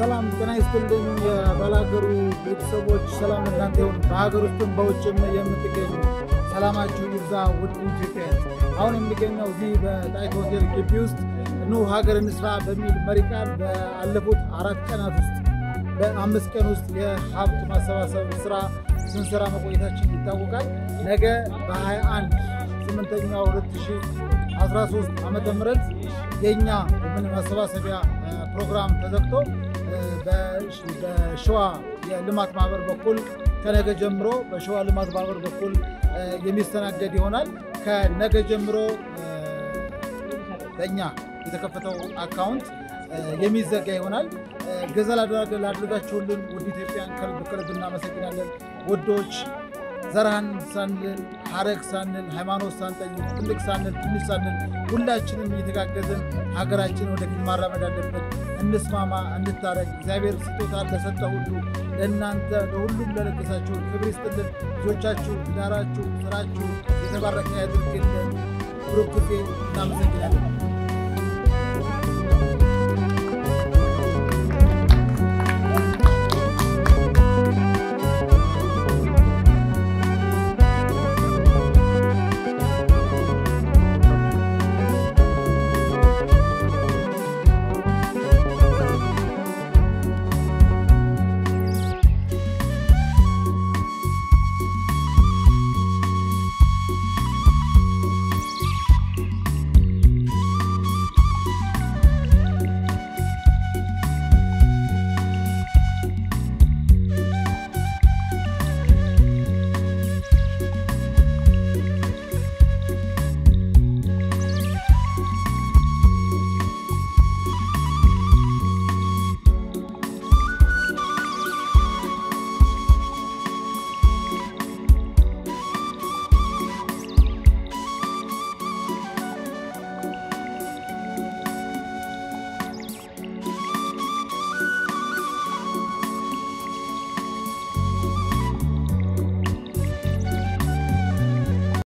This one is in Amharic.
ሰላም ጤና ይስጥልኝ። የባላገሩ ቤተሰቦች ሰላም እናንተ ይሁን። በሀገር ውስጥም በውጭም የምትገኙ ሰላማችሁ ይብዛ። ውድ ኢትዮጵያ አሁን የሚገኘው እዚህ በጣይቱ ሆቴል ግቢ ውስጥ ኑ ሀገር እንስራ በሚል መሪ ቃል በአለፉት አራት ቀናት ውስጥ በአምስት ቀን ውስጥ የሀብት ማሰባሰብ ስራ ስንሰራ መቆየታችን ይታወቃል። ነገ በ21 ስምንተኛው 2013 ዓመተ ምህረት የእኛ የምን ማሰባሰቢያ ፕሮግራም ተዘግቶ በሸዋ የልማት ማህበር በኩል ከነገ ጀምሮ በሸዋ ልማት ማህበር በኩል የሚስተናገድ ይሆናል። ከነገ ጀምሮ በእኛ የተከፈተው አካውንት የሚዘጋ ይሆናል። ገዛ ላድርጋችሁልን ውድ ኢትዮጵያን ከልብ ከልብ እናመሰግናለን። ውዶች ዘርሃን ሳንል ሀረግ ሳንል ሃይማኖት ሳንጠይቅ ትልቅ ሳንል ትንሽ ሳንል ሁላችንም እየተጋገዝን ሀገራችን ወደፊት ማራመድ አለብን። እንስማማ፣ እንታረግ። እግዚአብሔር ስጦታ ለሰጠ ሁሉ ለእናንተ ለሁሉም ለለገሳችሁ ክብር ይስጥልን። ልጆቻችሁ፣ ትዳራችሁ፣ ስራችሁ የተባረከ ያድርግልን። ብሩክ ጊዜ እናመሰግናለን።